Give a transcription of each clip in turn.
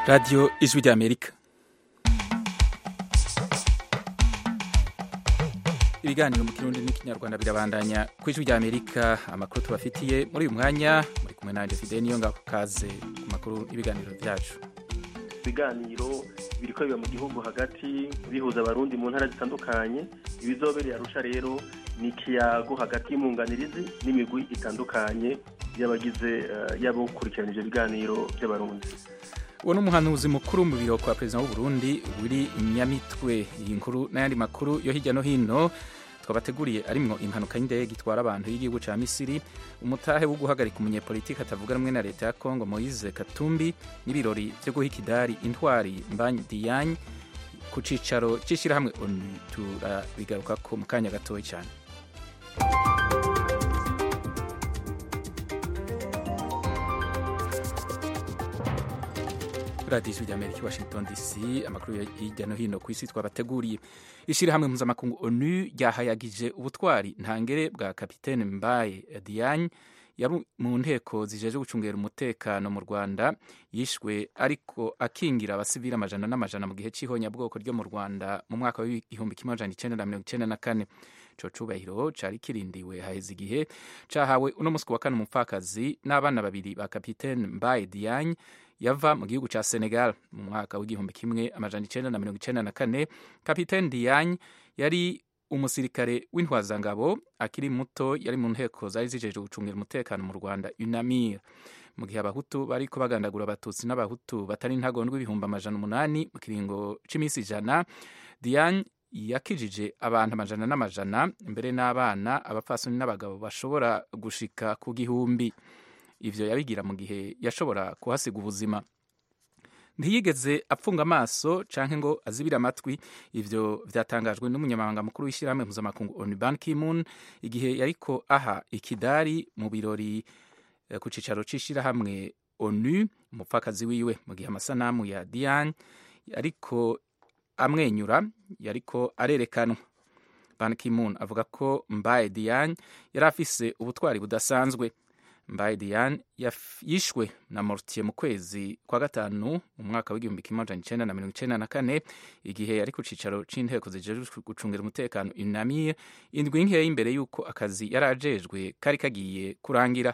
radiyo ijwi ry'amerika ibiganiro mu kirundi n'ikinyarwanda birabandanya ku ijwi ry'amerika amakuru tubafitiye muri uyu mwanya muri kumwe nanjye fide niyo ngabo kaze ku makuru y'ibiganiro byacu ibiganiro biriko biba mu gihugu hagati bihuza abarundi mu ntara zitandukanye ibizobereye arusha rero ni ikiyago hagati y'umunganirizi n'imigwi itandukanye y'abagize y'abawukurikiranije ibiganiro by'abarundi uwo ni umuhanuzi mukuru mu biro kwa perezida w'uburundi wiri nyamitwe iyi nkuru n'ayandi makuru yo hirya no hino twabateguriye arimwo impanuka y'indege itwara abantu y'igihugu ca misiri umutahe wo guhagarika umunyepolitiki atavuga rumwe na leta ya kongo moise katumbi n'ibirori vyo guha ikidari intwari mbanyi diyagne ku cicaro c'ishirahamwe onu turabigarukako mu kanya gatoya cane radiyo ijwi ry'amerika i washington dc amakuru ya hirya no hino ku isi twabateguriye ishyirahamwe mpuzamakungu onu ryahayagije ubutwari ntangere bwa kapitene mbaye diyagne yari mu nteko zijeje gucungera umutekano mu rwanda yishwe ariko akingira abasivili amajana n'amajana mu gihe cy'ihonyabwoko ryo mu rwanda mu mwaka w'igihumbi kimwe amajana icenda na mirongo icenda na kane ico cubahiro cari kirindiwe haheze igihe cahawe uno musi wa kane umupfakazi n'abana babiri ba kapitene mbaye diyagne yava mu gihugu ca Senegal mu mwaka w'igihumbi kimwe amajana icenda na mirongo icenda na kane kapitene Diagne yari umusirikare w'intwazangabo akiri muto yari mu nteko zari zijeje gucungira umutekano mu Rwanda UNAMIR mu gihe abahutu bariko bagandagura abatutsi n'abahutu batari intagondwa ibihumbi amajana umunani mu kiringo c'imisi ijana Diagne yakijije abantu amajana n'amajana mbere n'abana abapfasoni n'abagabo bashobora gushika ku gihumbi ivyo yabigira mu gihe yashobora kuhasiga ubuzima ntiyigeze apfunga amaso canke ngo azibire amatwi ivyo vyatangajwe n'umunyamabanga mukuru w'ishyirahamwe mpuzamakungu onu ban kimun igihe yariko aha ikidari mu birori ku cicaro c'ishirahamwe onu umupfakazi wiwe mu gihe amasanamu ya diane ariko amwenyura yariko arerekanwa ban kimun avuga ko mbaye diane yari afise ubutwari budasanzwe mbaye diane yishwe na mortier mu kwezi kwa gatanu mu mwaka w'igihumbi kimwe amajana icenda na mirongo icenda na kane igihe yari ku cicaro c'inteko zijejwe gucungira umutekano unamir indwi nkeya imbere y'uko akazi yari ajejwe kari kagiye kurangira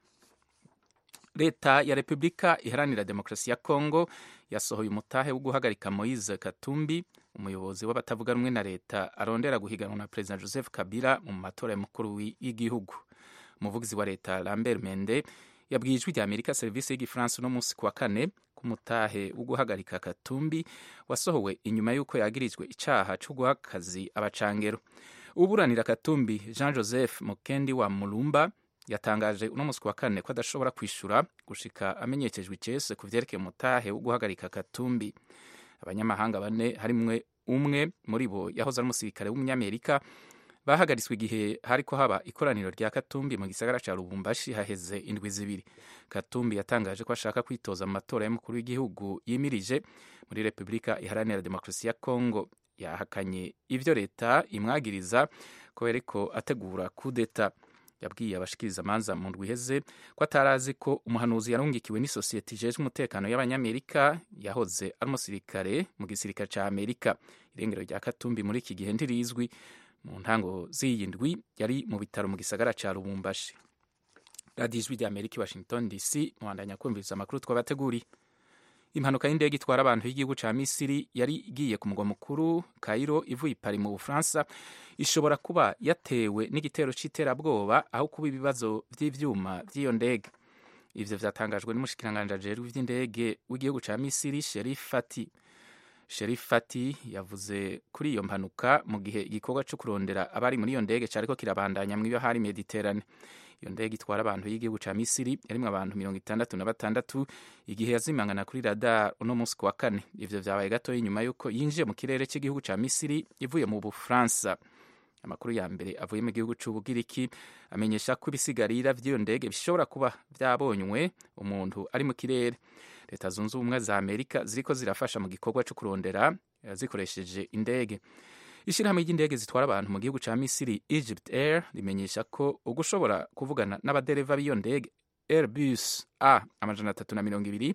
leta ya repubulika iharanira demokarasi ya kongo yasohoye umutahe wo guhagarika moise katumbi umuyobozi w'abatavuga rumwe na leta arondera guhiganwa na perezida joseph kabila mu matora y'umukuru w'igihugu umuvugizi wa leta lambert mende yabwiye ijwi rya amerika serivisi y'igifaransa uno munsi kuwa kane ku mutahe wo guhagarika katumbi wasohowe inyuma y'uko yagirijwe icaha co guha akazi abacangero uburanira katumbi jean joseph mukendi wa mulumba yatangaje uno munsi kuwa kane ko adashobora kwishura gushika amenyekejwe icese ku vyerekeye umutahe wo guhagarika katumbi abanyamahanga bane harimwe umwe muri bo yahoze ari umusirikare w'umunyamerika bahagaritswe igihe hariko haba ikoraniro rya katumbi mu gisagara ca lubumbashi haheze indwi zibiri katumbi yatangaje ko ashaka kwitoza mu matora y'umukuru w'igihugu yimirije muri repubulika iharanira demokarasi ya kongo yahakanye ivyo leta imwagiriza ko yariko ategura kudeta yabwiye abashikiriza amanza mu ndwi iheze ko atarazi ko umuhanuzi yarungikiwe n'isosiyete ijejwe umutekano y'abanyamerika yahoze ari umusirikare mu gisirikare ca amerika irengero rya katumbi muri iki gihe ntirizwi mu ntango z'iyi ndwi yari mu bitaro mu gisagara ca lubumbashi radiyo ijwi rya amerika i washington dc muhandanya kumviriza amakuru twabateguriye impanuka y'indege itwara abantu y'igihugu ca misiri yari igiye ku mugwa mukuru kairo ivuye ipari mu bufaransa ishobora kuba yatewe n'igitero c'iterabwoba aho kuba ibibazo vy'ivyuma vy'iyo ndege ivyo vyatangajwe n'umushikiranganji ajejwe ivy'indege w'igihugu ca misiri sherif fati sherif fati yavuze kuri iyo mpanuka mu gihe igikorwa co kurondera abari muri iyo ndege cariko kirabandanya mw'iyo hari mediterane iyo ndege itwara abantu y'igihugu ca misiri yarimwo abantu mirongo itandatu na batandatu igihe yazimangana kuri radar uno munsi kuwa kane ivyo vyabaye gatoya inyuma y'uko yinjiye mu kirere c'igihugu ca misiri ivuye mu bufaransa amakuru ya mbere avuye mu gihugu c'ubugiriki amenyesha ko ibisigarira vy'iyo ndege bishobora kuba vyabonywe umuntu ari mu kirere leta zunze ubumwe za amerika ziriko zirafasha mu gikorwa co kurondera zikoresheje indege ishyirahamwe ry'indege zitwara abantu mu gihugu ca misiri egypt air rimenyesha ko ugushobora kuvugana n'abadereva b'iyo ndege airbus a amajana atatu na mirongo ibiri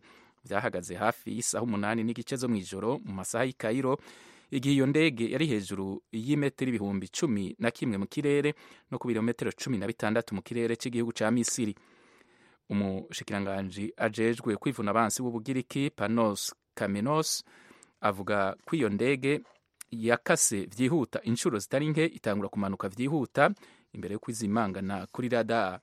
byahagaze hafi y'isaha umunani n'igice zo mu ijoro mu masaha y'i Cairo igihe iyo ndege yari hejuru y'imetero ibihumbi cumi na kimwe mu kirere no ku birometero cumi na bitandatu mu kirere cy'igihugu cya misiri umushikiranganji ajejwe kwivuna abansi w'ubugiriki panos kamenos avuga ko iyo ndege yakase byihuta inshuro zitari nke itangura kumanuka byihuta imbere yo kwizimangana kuri radar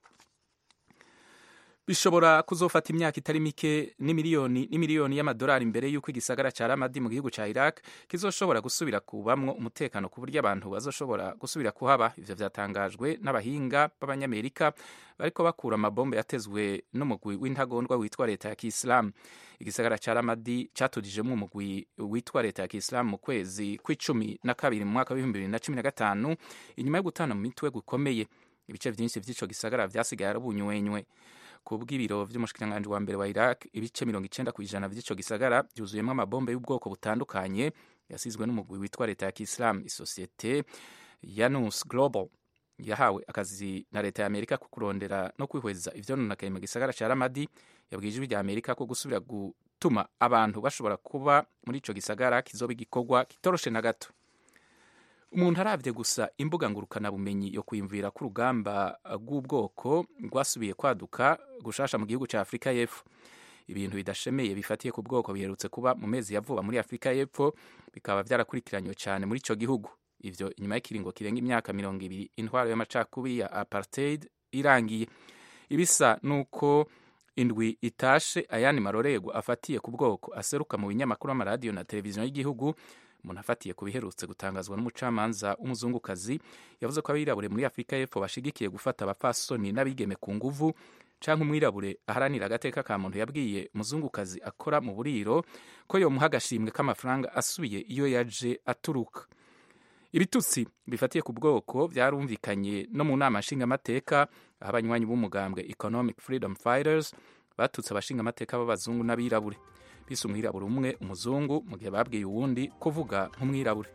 bishobora kuzofata imyaka itari mike n'imiliyoni n'imiliyoni y'amadolari imbere y'uko igisagara cya ramadi mu gihugu cya iraq kizoshobora gusubira kubamwo umutekano ku buryo abantu bazoshobora gusubira kuhaba ivyo vyatangajwe n'abahinga b'abanyamerika bariko bakura amabombe yatezwe n'umugwi w'intagondwa witwa leta ya kisilamu igisagara cya ramadi catujijemwo umugwi witwa leta ya kisilamu mu kwezi kw'icumi na kabiri mu mwaka w'ibihumbi bibiri na cumi na gatanu inyuma yo gutana mu mitwe gukomeye ibice vyinshi vy'ico gisagara vyasigaye arabunywenywe ku bw'ibiro vy'umushikiranganji wa mbere wa Iraq ibice mirongo icenda ku ijana vy'ico gisagara vyuzuyemwo amabombe y'ubwoko butandukanye yasizwe n'umugwi witwa leta ya Kiislamu isosiyete Yanus Global yahawe akazi na leta ya Amerika ku kurondera no kwihweza ivyononekaye mu gisagara ca Ramadi yabwiye ijwi rya Amerika ko gusubira gutuma abantu bashobora kuba muri ico gisagara kizoba igikorwa kitoroshe na gato umuntu arabye gusa imbuga ngurukanabumenyi yo kwiyumvira ko urugamba rw'ubwoko rwasubiye kwaduka gushasha mu gihugu cya afurika y'epfo ibintu bidashemeye bifatiye ku bwoko biherutse kuba mu mezi ya vuba muri afurika y'epfo bikaba byarakurikiranywe cyane muri icyo gihugu ivyo inyuma y'ikiringo kirenga imyaka mirongo ibiri intwaro y'amacakubiri ya apartheid irangiye ibisa nuko indwi itashe ayandi marorerwa afatiye ku bwoko aseruka mu binyamakuru amaradiyo na televiziyo y'igihugu umuntu afatiye ku biherutse gutangazwa n'umucamanza w'umuzungukazi yavuze ko abirabure muri afurika y'epfo bashigikiye gufata abapfasoni n'abigeme ku nguvu canke umwirabure aharanira agateka ka muntu yabwiye umuzungukazi akora mu buriro ko yomuha agashimwe k'amafaranga asubiye iyo yaje aturuka ibitutsi bifatiye ku bwoko byarumvikanye no mu nama nshingamateka aho abanywanyi b'umugambwe economic freedom fighters batutse abashingamateka b'abazungu n'abirabure bise umwirabure umwe umuzungu mu gihe babwiye uwundi kuvuga nk'umwirabure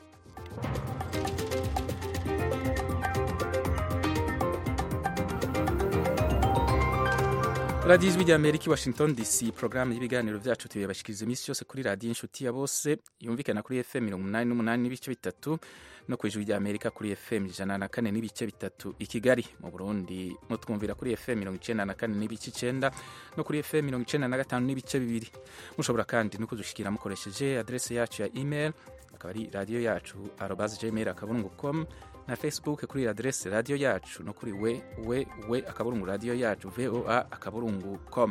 radiyo ijwi rya amerika i washington dc porogaramu y'ibiganiro byacu tuyabashikiriza iminsi yose kuri radiyo inshuti ya bose yumvikana kuri fm mirongo umunani n'umunani n'ibice bitatu no ku ijwi rya amerika kuri fm ijana na kane n'ibice bitatu i kigali mu burundi mutwumvira kuri fm mirongo icenda na kane n'ibice icenda no kuri fm mirongo icenda na gatanu n'ibice bibiri mushobora kandi no kudushikira mukoresheje adrese yacu ya email akaba ari radiyo yacu arobas gmail akaburungu com na facebook kuri adrese radiyo yacu no kuri we we we akaburungu radiyo yacu voa akaburungu com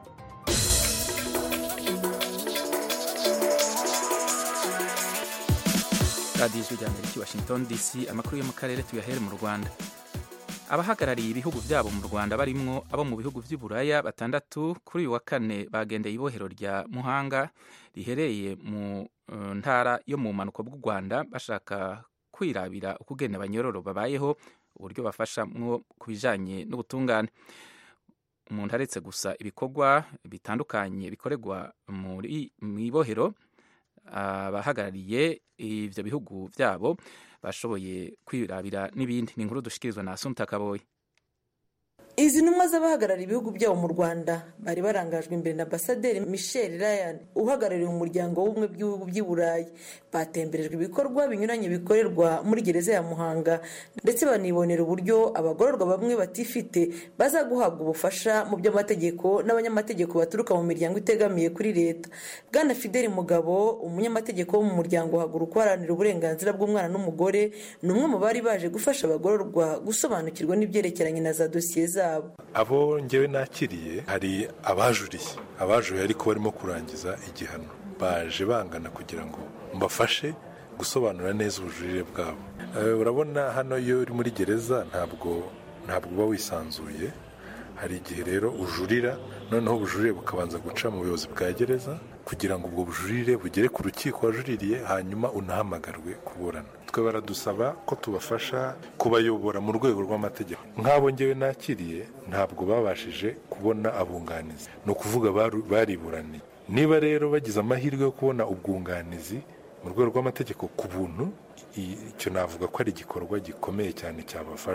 radiyo ijwi rya amerika washington dc amakuru yo mu karere tuyahere mu rwanda abahagarariye ibihugu byabo mu rwanda barimwo abo mu bihugu by'uburaya batandatu kuri uyu wa kane bagendeye ibohero rya muhanga rihereye mu uh, ntara yo mu mpanuka bw'u rwanda bashaka kwirabira uko ugenda abanyororo babayeho uburyo bafasha mwo ku bijanye n'ubutungane umuntu aretse gusa ibikorwa bitandukanye bikorerwa muri mu ibohero abahagarariye ivyo bihugu vyabo bashoboye kwirabira n'ibindi ni inkuru dushikirizwa na Asumta Kaboyi izi ntumwa z'abahagarariye ibihugu byabo mu rwanda bari barangajwe imbere na ambasaderi michel ryan uhagarariye umuryango w'ubumwe bw'ibihugu by'i burayi batemberejwe ibikorwa binyuranye bikorerwa muri gereza ya muhanga ndetse banibonera uburyo abagororwa bamwe batifite baza guhabwa ubufasha mu by'amategeko n'abanyamategeko baturuka mu miryango itegamiye kuri leta bwana fideli mugabo umunyamategeko wo mu muryango haguruka uharanira uburenganzira bw'umwana n'umugore ni umwe mu bari baje gufasha abagororwa gusobanukirwa n'ibyerekeranye na za dosiye zabo abo ngewe nakiriye hari abajuriye abajuriye ariko barimo kurangiza igihano baje bangana kugira ngo mbafashe gusobanura neza ubujurire bwabo urabona hano iyo uri muri gereza ntabwo ntabwo uba wisanzuye hari igihe rero ujurira noneho ubujurire bukabanza guca mu buyobozi bwa gereza kugira ngo ubwo bujurire bugere ku rukiko wajuririye hanyuma unahamagarwe kuburana twe baradusaba ko tubafasha kubayobora mu rwego rw'amategeko nk'abo ngewe nakiriye ntabwo babashije kubona abunganizi ni ukuvuga bariburaniye niba rero bagize amahirwe yo kubona ubwunganizi mu rwego rw'amategeko ku buntu icyo navuga ko ari igikorwa gikomeye cyane cyabafasha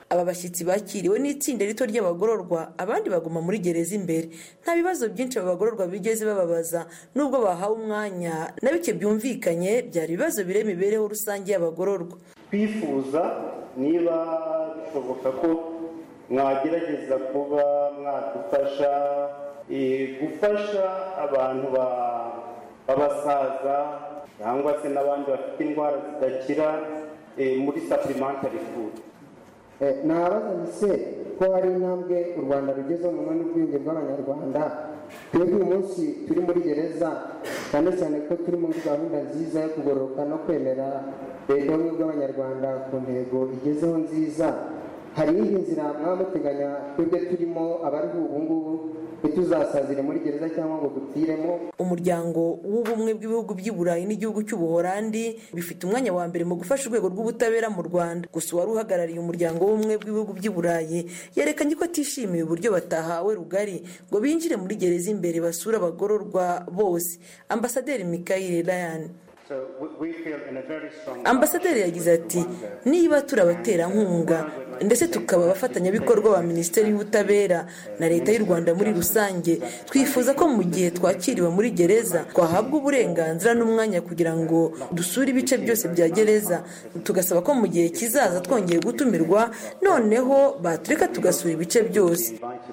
aba bashyitsi bakiriwe n'itsinda rito ry'abagororwa abandi baguma muri gereza imbere nta bibazo byinshi aba bagororwa bigeze bababaza nubwo bahawe umwanya na bike byumvikanye byari ibibazo bire imibereho rusange y'abagororwa twifuza niba bishoboka ko mwagerageza kuba mwadufasha gufasha abantu b'abasaza cyangwa se n'abandi bafite indwara zidakira muri supplementary food ntabaza se ko hari intambwe u rwanda rugezeho mu n'ubwiyunge bw'abanyarwanda twebwe uyu munsi turi muri gereza cyane cyane ko turi muri gahunda nziza yo kugororoka no kwemera leta y'ubumwe bw'abanyarwanda ku ntego igezeho nziza hari iyindi nzira mwaba muteganya twebwe turimo abariho ubu ngubu ntituzasazire muri gereza cyangwa ngo dupfiremo umuryango w'ubumwe bw'ibihugu by'i burayi n'igihugu cy'ubuhorandi bifite umwanya wa mbere mu gufasha urwego rw'ubutabera mu rwanda gusa uwari uhagarariye umuryango w'ubumwe bw'ibihugu by'i burayi yerekanye ko atishimiye uburyo batahawe rugari ngo binjire muri gereza imbere basure abagororwa bose ambasaderi mikayire ryan ambasaderi yagize ati niba turi abaterankunga ndetse tukaba abafatanyabikorwa ba minisiteri y'ubutabera na leta y'u rwanda muri rusange twifuza ko mu gihe twakiriwe muri gereza twahabwa uburenganzira n'umwanya kugira ngo dusure ibice byose bya gereza tugasaba ko mu gihe kizaza twongeye gutumirwa noneho batureka tugasura ibice byose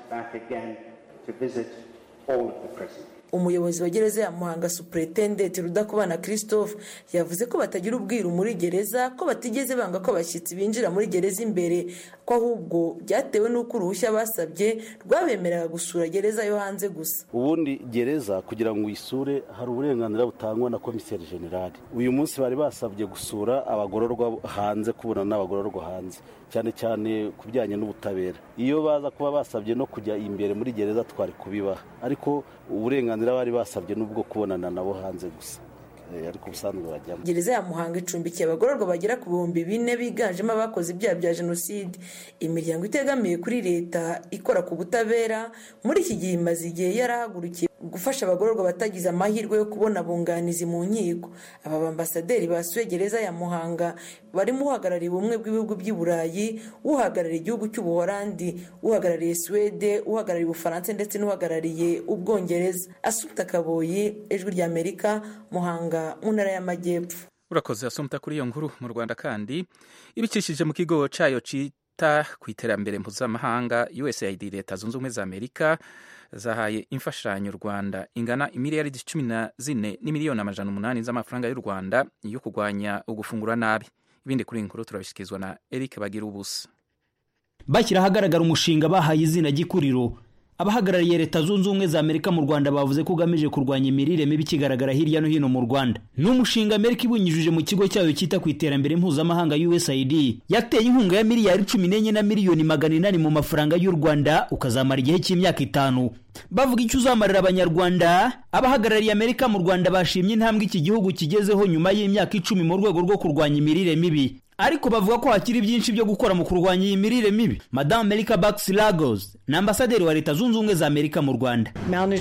umuyobozi wa gereza ya muhanga superetendenti rudakubana christophe yavuze ko batagira ubwiru muri gereza ko batigeze banga ko abashyitsi binjira muri gereza imbere ko ahubwo byatewe n'uko uruhushya basabye rwabemereraga gusura gereza yo hanze gusa ubundi gereza kugira ngo uyisure hari uburenganzira butangwa na komiseri generali uyu munsi bari basabye gusura abagororwa hanze kubona n'abagororwa hanze cyane cyane ku bijyanye n'ubutabera iyo baza kuba basabye no kujya imbere muri gereza twari kubibaha ariko uburenganzira bari basabye n'ubwo kubonana nabo hanze gusa ariko ubusanzwe bajyamo gereza ya muhanga icumbikiye abagororwa bagera ku bihumbi bine biganjemo abakoze ibyaha bya jenoside imiryango itegamiye kuri leta ikora ku butabera muri iki gihe imaze igihe yarahagurukiye gufasha abagororwa batagize amahirwe yo kubona abunganizi mu nkiko aba bambasaderi basuye gereza ya muhanga barimo uhagarariye ubumwe bw'ibihugu by'i burayi uhagarariye igihugu cy'ubuhorandi uhagarariye suwede uhagarariye ubufaransa ndetse n'uhagarariye ubwongereza asumta kaboyi ijwi ry'amerika muhanga mu ntara y'amajyepfo urakoze asumta kuri iyo nkuru mu rwanda kandi ibicishije mu kigo cyayo cyita ku iterambere mpuzamahanga usaid leta zunze ubumwe za amerika zahaye imfashanyo u rwanda ingana imiliyaridi cumi na zine n'imiliyoni amajana umunani z'amafaranga y'u rwanda yo kurwanya ugufungura nabi ibindi kuri iyi nkuru turabishyikirizwa na eric bagira ubusa bashyira ahagaragara umushinga bahaye izina gikuriro abahagarariye leta zunze ubumwe za amerika mu rwanda bavuze ko ugamije kurwanya imirire mibi ikigaragara hirya no hino mu rwanda ni umushinga amerika ibinyujije mu kigo cyayo cyita ku iterambere mpuzamahanga usaid yateye inkunga ya miliyari cumi n'enye na miliyoni magana inani mu mafaranga y'u rwanda ukazamara igihe cy'imyaka itanu bavuga icyo uzamarira abanyarwanda abahagarariye amerika mu rwanda bashimye intambwe iki gihugu kigezeho nyuma y'imyaka icumi mu rwego rwo kurwanya imirire mibi ariko bavuga ko hakiri byinshi byo gukora mu kurwanya iyi mirire mibi madamu amerika bakisi lagos ni ambasaderi wa leta zunze ubumwe za amerika mu rwanda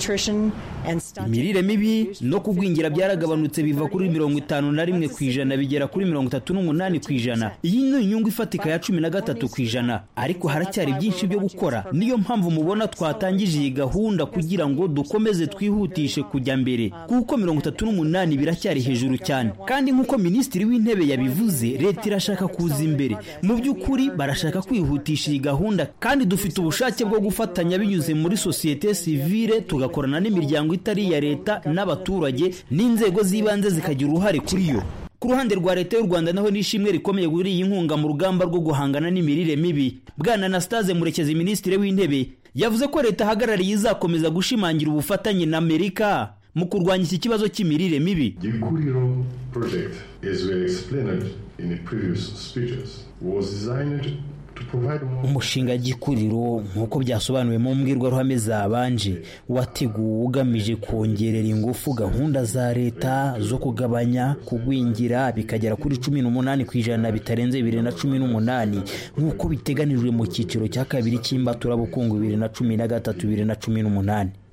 imirire mibi no kugwingira byaragabanutse biva kuri mirongo itanu na rimwe ku ijana bigera kuri mirongo itatu n'umunani ku ijana iyi ni inyungu ifatika ya cumi na gatatu ku ijana ariko haracyari byinshi byo gukora niyo mpamvu mubona twatangije iyi gahunda kugira ngo dukomeze twihutishe kujya mbere kuko mirongo itatu n'umunani biracyari hejuru cyane kandi nk'uko minisitiri w'intebe yabivuze leta irashaka kuza imbere mu by'ukuri barashaka kwihutisha iyi gahunda kandi dufite ubushake bwo gufatanya binyuze muri sosiyete sivile tugakorana n'imiryango itari iya leta n'abaturage n'inzego z'ibanze zikagira uruhare kuri yo ku ruhande rwa leta y'u rwanda naho n'ishimwe rikomeye kuri iyi nkunga mu rugamba rwo guhangana n'imirire mibi bwana anastase murekezi minisitiri w'intebe yavuze ko leta ahagarariye izakomeza gushimangira ubufatanye na amerika mu kurwanya iki kibazo cy'imirire mibi gikuriro project as we explained in the previous speeches was designed umushinga gikuriro nk'uko byasobanuwe mu mbwirwaruhame zabanje wateguwe ugamije kongerera ingufu gahunda za leta zo kugabanya kugwingira bikagera kuri cumi n'umunani ku ijana bitarenze bibiri na cumi n'umunani nk'uko biteganijwe mu cyiciro cya kabiri cy'imbaturabukungu bibiri na cumi na gatatu bibiri na cumi n'umunani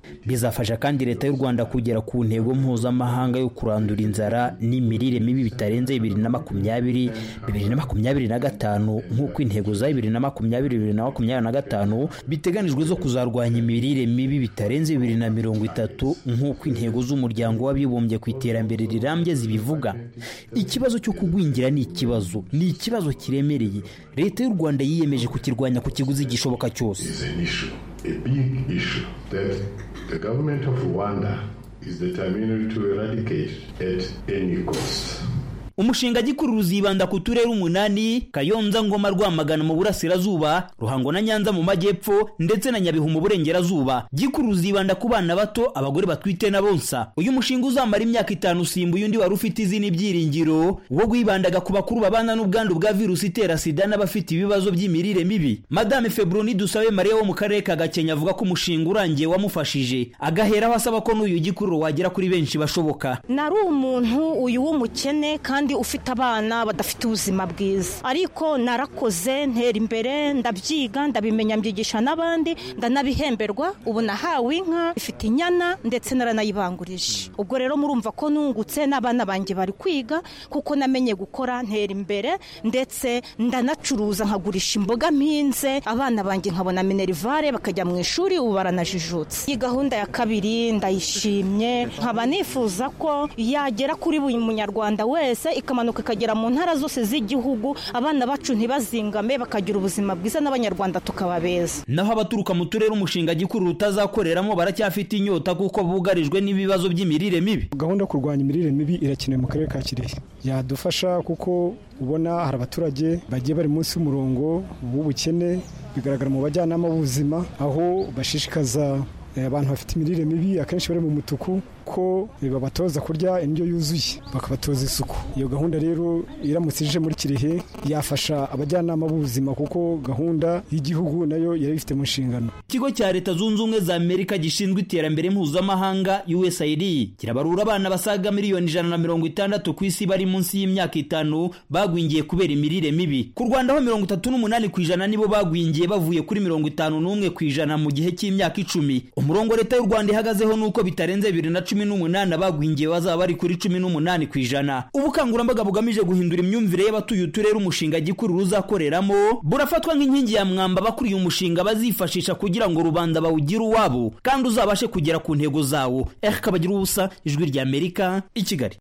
bizafasha kandi leta y'u rwanda kugera ku ntego mpuzamahanga yo kurandura inzara n'imirire mibi bitarenze bibiri na makumyabiri bibiri na makumyabiri na gatanu nk'uko intego za bibiri na makumyabiri bibiri na makumyabiri na gatanu biteganijwe zo kuzarwanya imirire mibi bitarenze bibiri na mirongo itatu nk'uko intego z'umuryango w'abibumbye ku iterambere rirambye zibivuga ikibazo cyo kugwingira ni ikibazo ni ikibazo kiremereye leta y'u rwanda yiyemeje kukirwanya ku kiguzi gishoboka cyose is an issue, a big issue that the government of Rwanda is determined to eradicate at any cost. umushinga gikuru uzibanda ku turere umunani kayonza ngoma rwamagana mu burasirazuba ruhango na nyanza mu majyepfo ndetse na nyabihu mu burengerazuba gikuru uzibanda ku bana bato abagore batwite na bonsa uyu mushinga uzamara imyaka itanu usimbuye undi wari ufite izina ibyiringiro wo wibandaga ku bakuru babana n'ubwandu bwa virusi itera sida n'abafite ibibazo by'imirire mibi madame febroni dusabe mariya wo mu karere ka gakenya avuga ko umushinga urangiye wamufashije agaheraho asaba ko n'uyu gikuru wagera kuri benshi bashoboka nari umuntu uyu w'umukene kandi ufite abana badafite ubuzima bwiza ariko narakoze ntera imbere ndabyiga ndabimenya mbyigisha n'abandi ndanabihemberwa ubu nahawe inka ifite inyana ndetse naranayibangurije ubwo rero murumva ko nungutse n'abana banjye bari kwiga kuko namenye gukora ntera imbere ndetse ndanacuruza nkagurisha imboga mpinze abana banjye nkabona minerivare bakajya mu ishuri ubu baranajijutse iyi gahunda ya kabiri ndayishimye nkaba nifuza ko yagera kuri buri munyarwanda wese ikamanuka ikagera mu ntara zose z'igihugu abana bacu ntibazingame bakagira ubuzima bwiza n'abanyarwanda tukaba beza naho abaturuka mu turere umushinga gikuru rutazakoreramo baracyafite inyota kuko bugarijwe n'ibibazo by'imirire mibi gahunda yo kurwanya imirire mibi irakenewe mu karere ka kirehe yadufasha kuko ubona hari abaturage bagiye bari munsi y'umurongo w'ubukene bigaragara mu bajyanama b'ubuzima aho bashishikaza abantu bafite imirire mibi akenshi bari mu mutuku ko babatoza kurya indyo yuzuye bakabatoza isuku iyo gahunda rero iramutse ije muri kirehe yafasha abajyanama b'ubuzima kuko gahunda y'igihugu nayo yari ifite mu nshingano ikigo cya leta zunze ubumwe za amerika gishinzwe iterambere mpuzamahanga usaid kirabarura abana basaga miliyoni ijana na mirongo itandatu ku isi bari munsi y'imyaka itanu bagwingiye kubera imirire mibi ku rwanda ho mirongo itatu n'umunani ku ijana nibo bagwingiye bavuye kuri mirongo itanu n'umwe ku ijana mu gihe cy'imyaka icumi umurongo leta y'u rwanda ihagazeho ni uko bitarenze bibiri na cumi n'umunani abagwingiye bazaba bari kuri cumi n'umunani ku ijana ubukangurambaga bugamije guhindura imyumvire y'abatuye uturere umushinga gikuru ruzakoreramo burafatwa nk'inkingi ya mwamba abakuriye umushinga bazifashisha kugira ngo rubanda bawugire uwabo kandi uzabashe kugera ku ntego zawo eka kabagira ubusa ijwi rya amerika i kigali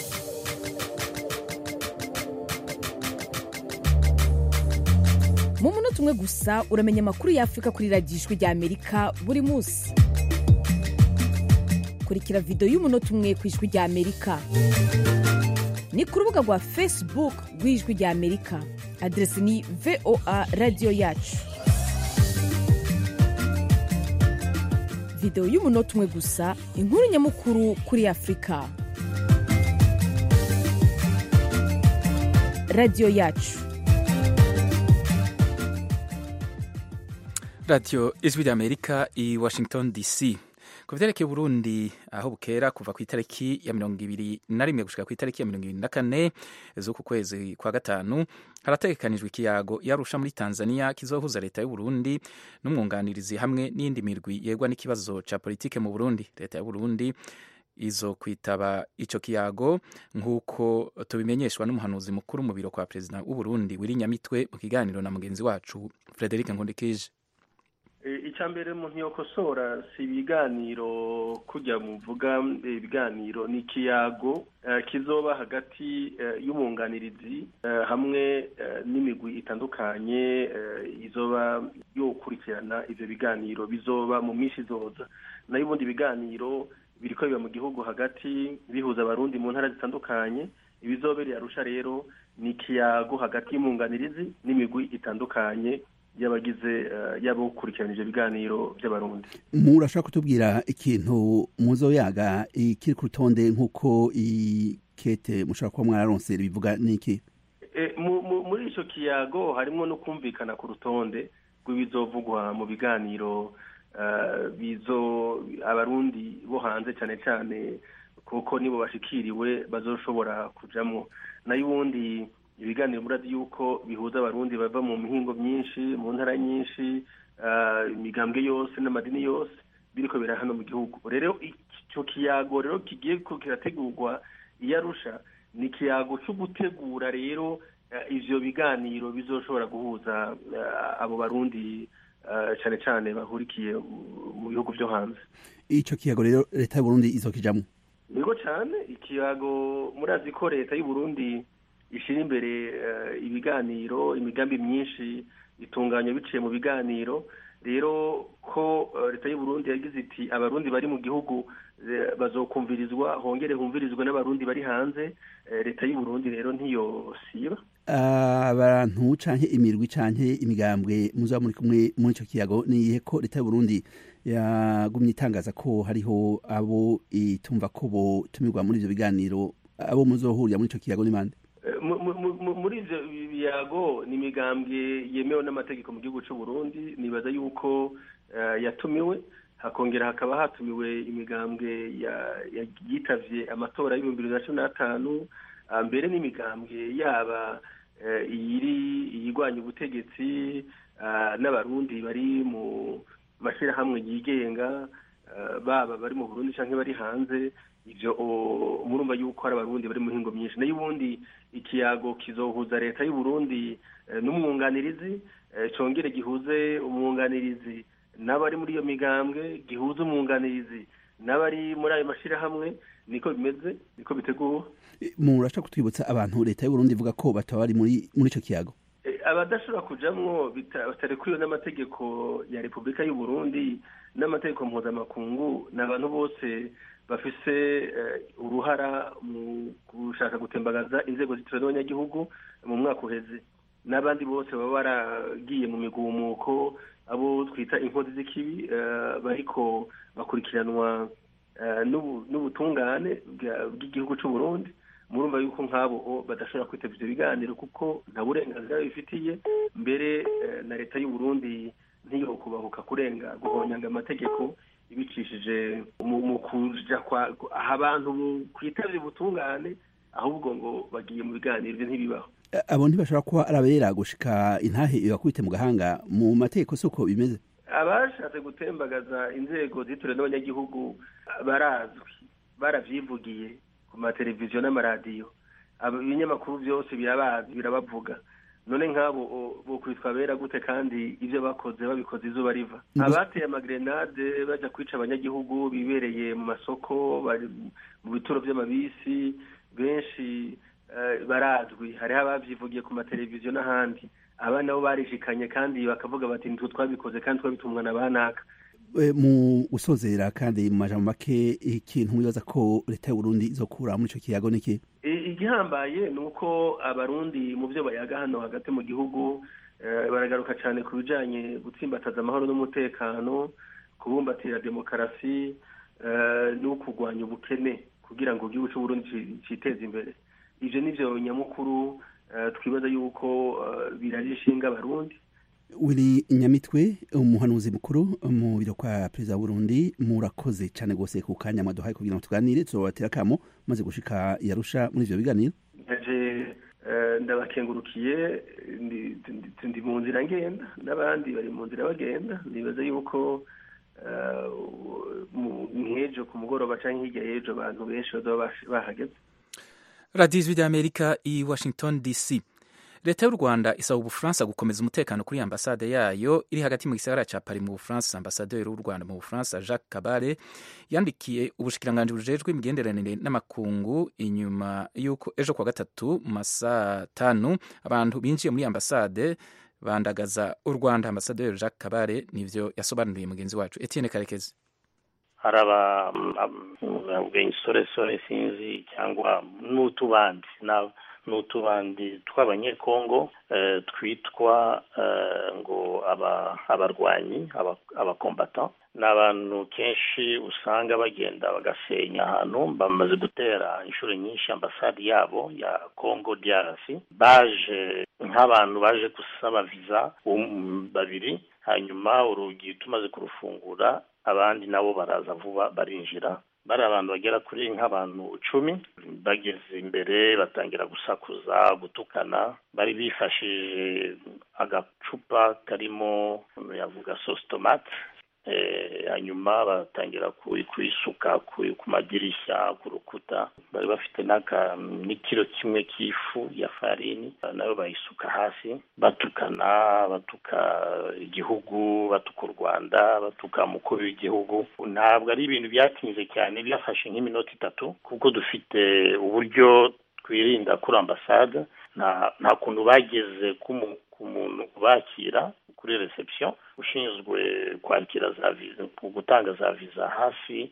mu munota umwe gusa uramenya amakuru y'afurika kuri radiyo ijwi rya amerika buri munsi kurikira videwo y'umunota umwe ku ijwi rya amerika ni ku rubuga rwa facebook rw'ijwi rya amerika aderesi ni voa radiyo yacu videwo y'umunota umwe gusa inkuru nyamukuru kuri afurika radiyo yacu radiyo ijwi rya amerika i washington dc ku byerekeye Burundi aho bukera kuva ku itariki ya mirongo ibiri na rimwe gushika ku itariki ya mirongo ibiri na kane z'uku kwezi kwa gatanu harategekanijwe ikiyago yarusha muri Tanzania kizohuza leta y'u Burundi n'umwunganirizi hamwe n'indi mirwi yegwa n'ikibazo ca politike mu Burundi leta y'u Burundi izo kwitaba ico kiyago nk'uko tubimenyeshwa n'umuhanuzi mukuru mu biro kwa perezida w'u Burundi Wirinyamitwe mu kiganiro na mugenzi wacu Frederic Nkundikije icya mbere umuntu yokosora si ibiganiro kujya muvuga ibiganiro ni ikiyago kizoba hagati y'umwunganirizi hamwe n'imigwi itandukanye izoba yokurikirana ibyo biganiro bizoba mu minsi izoza nayo ubundi biganiro biri biba mu gihugu hagati bihuza abarundi mu ntara zitandukanye ibizobereye arusha rero ni ikiyago hagati y'umwunganirizi n'imigwi itandukanye y'abagize yabo gukurikirana ibiganiro by'abarundi murashaka kutubwira ikintu muzoyaga ikiri ku rutonde nk'uko ikete mushobora kuba mwararonse bivuga n'iki muri icyo kiyago harimo no kumvikana ku rutonde rw'ibizovugwa mu biganiro bizo abarundi bo hanze cyane cyane kuko nibo bashikiriwe bazoshobora kujyamo nayo ubundi ibiganiro murazi yuko bihuza abarundi bava mu mihingo myinshi mu ntara nyinshi imigambwe yose n'amadini yose biriko bira hano mu gihugu rero icyo kiyago rero kigiye kirategurwa iyo arusha ni ikiyago cyo gutegura rero ivyo biganiro bizoshobora guhuza abo barundi cyane cyane bahurikiye mu bihugu byo hanze ico kiyago rero leta y'uburundi izokijamwo niko cyane ikiyago murazi ko leta y'uburundi ishyira imbere ibiganiro imigambi myinshi itunganya biciye mu biganiro rero ko leta y'uburundi yagize iti abarundi bari mu gihugu bazokumvirizwa hongere humvirizwe n'abarundi bari hanze leta y'uburundi rero ntiyosiba abantu canke imirwi canke imigambwe muzaba muri kumwe muri ico kiyago niyihe ko leta y'uburundi yagumye itangaza ko hariho abo itumva ko botumirwa muri ivyo biganiro abo muzohurira muri ico kiyago ni bande muri ivyo biyago ni imigambwe yemewe n'amategeko mu gihugu c'uburundi nibaza yuko yatumiwe hakongera hakaba hatumiwe imigambwe yitavye amatora y'ibihumbi bibiri na cumi n'atanu mbere n'imigambwe yaba iyiri iyigwanya ubutegetsi n'abarundi bari mu mashyirahamwe yigenga baba bari mu burundi cyangwa bari hanze ibyo murumva yuko hari abarundi bari mu mihingo myinshi nayo ubundi ikiyago kizohuza leta y'uburundi n'umwunganirizi cyongere gihuze umwunganirizi n'abari muri iyo migambwe gihuze umwunganirizi n'abari muri ayo mashyirahamwe niko bimeze niko biteguwe murashaka kutwibutsa abantu leta y'uburundi ivuga ko bataba bari muri muri ico kiyago abadashobora kujamwo batarekuwe n'amategeko ya repubulika y'uburundi n'amategeko mpuzamakungu ni abantu bose bafise uruhara mu gushaka gutembagaza inzego zitewe n'abanyagihugu mu mwaka uheze n'abandi bose baba baragiye mu migumuko abo twita inkozi z'ikibi bariko bakurikiranwa n'ubutungane bw'igihugu c'uburundi murumva yuko nk'abo badashobora kwitaba ivyo biganiro kuko nta burenganzira babifitiye mbere na leta y'uburundi ntiyo kubahuka kurenga guhonyanga amategeko ibicishije mu kuja kwa aha abantu kwitavye ubutungane ahubwo ngo bagiye mu biganiro ivyo ntibibaho abo ntibashobora kuba ari abera gushika intahe ibakubite mu gahanga mu mategeko si uko bimeze abashatse gutembagaza inzego zituriwe n'abanyagihugu barazwi baravyivugiye ku mateleviziyo n'amaradiyo ibinyamakuru byose birabazi birabavuga none nk'abo bokwitwa bera gute kandi ibyo bakoze babikoze izuba riva abateye amagrenade bajya kwica abanyagihugu bibereye mu masoko bari mu bituro by'amabisi benshi barazwi hariho ababyivugiye ku mateleviziyo n'ahandi aba nabo barishikanye kandi bakavuga bati nitwe twabikoze kandi twabitumwa na banaka mu gusozera kandi mu majambo make ikintu wibaza ko leta y'uburundi izokura muri ico kiyago niki igihambaye ni uko abarundi mu byo bayaga hano hagati mu gihugu baragaruka cyane ku bijanye gutsimbataza amahoro n'umutekano kubumbatira demokarasi no kurwanya ubukene kugira ngo igihugu c'uburundi citeze imbere ivyo nivyo nyamukuru twibaza yuko biraje ishinga abarundi wiri nyamitwe umuhanuzi mukuru mu biro kwa perezida w'uburundi murakoze cyane rwose ku kanya mwaduhaye kugira ngo tuganire tuzobatera akamo maze gushika yarusha muri ivyo biganiro naje ndabakengurukiye ndi mu nzira ngenda n'abandi bari mu nzira bagenda nibaza yuko nk'ejo ku mugoroba cyangwa hirya y'ejo abantu benshi bazaba bahageze radiyo ijwi ry'amerika i washington dc leta y'u rwanda isaba ubufaransa gukomeza umutekano kuri ambasade yayo iri hagati mu gisagara cya pari mu bufaransa ambasaderi w'u rwanda mu bufaransa jacques kabare yandikiye ubushikiranganji bujejwe imigenderanire n'amakungu inyuma y'uko ejo kuwa gatatu mu masaa tanu abantu binjiye muri ambasade bandagaza u rwanda ambasaderi jacques kabare nivyo yasobanuriye mugenzi wacu etienne karekezi hari insoresore sinzi cyangwa n'utubandi n'utubandi tw'abanyekongo twitwa ngo abarwanyi abakombata ni abantu kenshi usanga bagenda bagasenya ahantu bamaze gutera inshuro nyinshi ambasade yabo ya congo drc baje nk'abantu baje gusaba viza babiri hanyuma urugi tumaze kurufungura abandi nabo baraza vuba barinjira bari abantu bagera kuri nk'abantu icumi bageze imbere batangira gusakuza gutukana bari bifashije agacupa karimo yavuga sositomate hanyuma batangira kuyisuka ku madirishya ku rukuta bari bafite n'ikiro kimwe cy'ifu ya farini nayo bayisuka hasi batukana batuka igihugu batuka u rwanda batuka umukuru w'igihugu ntabwo ari ibintu byatinze cyane byafashe nk'iminota itatu kuko dufite uburyo twirinda kuri ambasade nta kuntu bageze ku muntu ubakira kuri reception ushinzwe kwakira za viza gutanga za viza hafi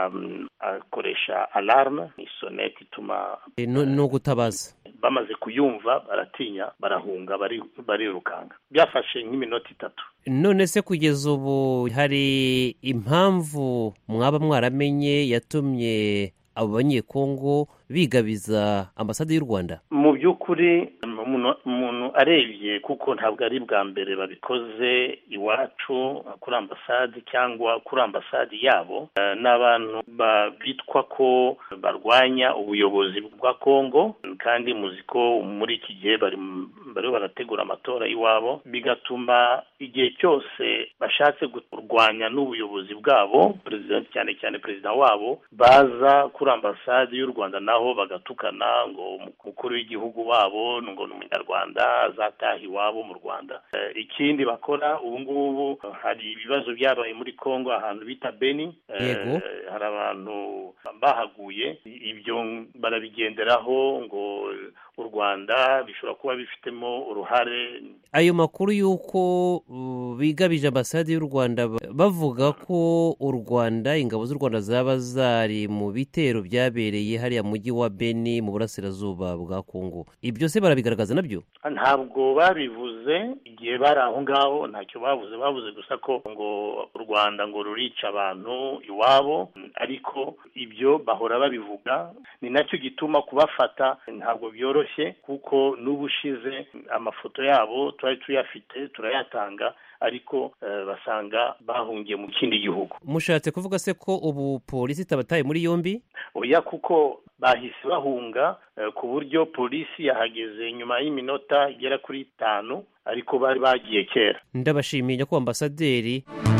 akoresha alarme ni sonete ituma ni ugutabaza bamaze kuyumva baratinya barahunga barirukanga byafashe nk'iminota itatu none se kugeza ubu hari impamvu mwaba mwaramenye yatumye abo banyekongo bigabiza ambasade y'u rwanda mu by'ukuri umuntu arebye kuko ntabwo ari bwa mbere babikoze iwacu kuri ambasade cyangwa kuri ambasade yabo ni abantu bitwa ko barwanya ubuyobozi bwa kongo kandi muzi ko muri iki gihe bariho barategura amatora iwabo bigatuma igihe cyose bashatse kurwanya n'ubuyobozi bwabo perezida cyane cyane perezida wabo baza kuri ambasade y'u rwanda naho bagatukana ngo umukuru w'igihugu wabo ngo ni umunyarwanda azataha iwabo mu rwanda ikindi bakora ubu ngubu hari ibibazo byabaye muri congo ahantu bita beni hari abantu bahaguye ibyo barabigenderaho ngo u rwanda bishobora kuba bifitemo uruhare ayo makuru y'uko bigabije ambasade y'u rwanda bavuga ko u rwanda ingabo z'u rwanda zaba zari mu bitero byabereye hariya mujyi wa beni mu burasirazuba bwa kongo ibyo se barabigaragaza nabyo ntabwo babivuze igihe bari aho ngaho ntacyo bavuze bavuze gusa ko ngo u rwanda ngo rurica abantu iwabo ariko ibyo bahora babivuga ni nacyo gituma kubafata ntabwo byoroshye kuko n'ubushize amafoto yabo twari tuyafite turayatanga ariko basanga bahungiye mu kindi gihugu mushatse kuvuga se ko ubu polisi itabataye muri yombi oya kuko bahise bahunga ku buryo polisi yahageze nyuma y'iminota igera kuri itanu ariko bari bagiye kera ndabashimiye ko ambasaderi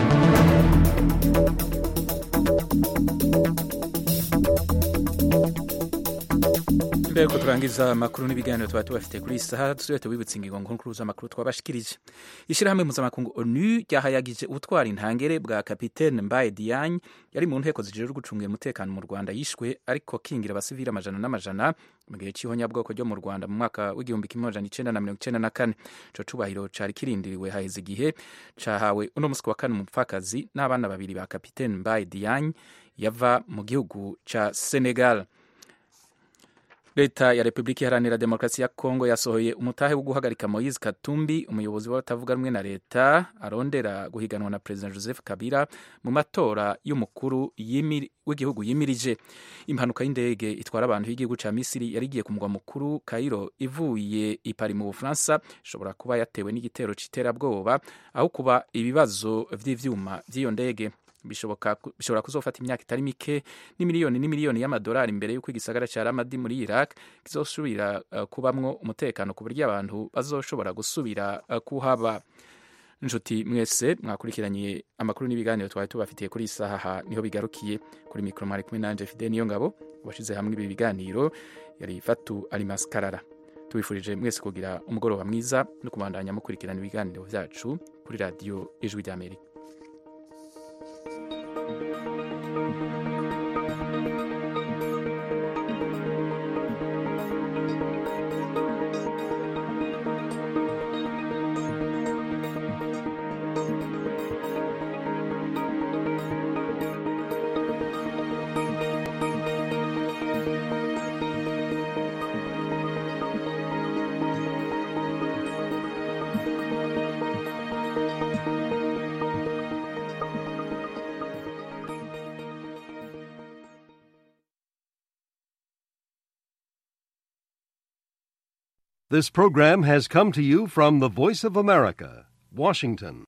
mbere yuko turangiza amakuru n'ibiganiro tuba tubafite kuri iyi saha dusubire tubibutse ingingo nkuru z'amakuru twabashikirije ishyirahamwe mpuzamakungu onu ryahayagije ubutwara intangere bwa kapitene mbaye diyagne yari mu nteko zijejwe gucungira umutekano mu rwanda yishwe ariko kingira abasivili amajana n'amajana mu gihe cy'ihonyabwoko ryo mu rwanda mu mwaka w'igihumbi kimwe amajana icenda na mirongo icenda na kane ico cubahiro cari kirindiriwe haheze igihe cahawe uno musi wa kane umupfakazi n'abana babiri ba kapitene mbaye diyagne yava mu gihugu ca senegal leta ya repubulika iharanira demokarasi ya kongo yasohoye umutahe wo guhagarika moise katumbi umuyobozi w'abatavuga rumwe na leta arondera guhiganwa na perezida joseph kabila mu matora y'umukuru w'igihugu yimirije impanuka y'indege itwara abantu y'igihugu cya misiri yari igiye ku mugwa mukuru kairo ivuye i pari mu bufaransa ishobora kuba yatewe n'igitero cy'iterabwoba aho kuba ibibazo by'ivyuma by'iyo ndege bishobora kuzofata imyaka itari mike n'imiliyoni n'imiliyoni y'amadolari imbere y'uko igisagara cya ramadi muri iraq kizosubira uh, kubamwo umutekano ku buryo abantu bazoshobora gusubira uh, kuhaba inshuti mwese mwakurikiranye amakuru n'ibiganiro twari tubafitiye kuri iyi saha niho bigarukiye kuri mikoro mwari kumwe nanje fide niyo ngabo washyize hamwe ibi biganiro yari fatu alimas karara tubifurije mwese kugira umugoroba mwiza no kubandanya mukurikirana ibiganiro byacu kuri radiyo ijwi ry'amerika This program has come to you from the Voice of America, Washington.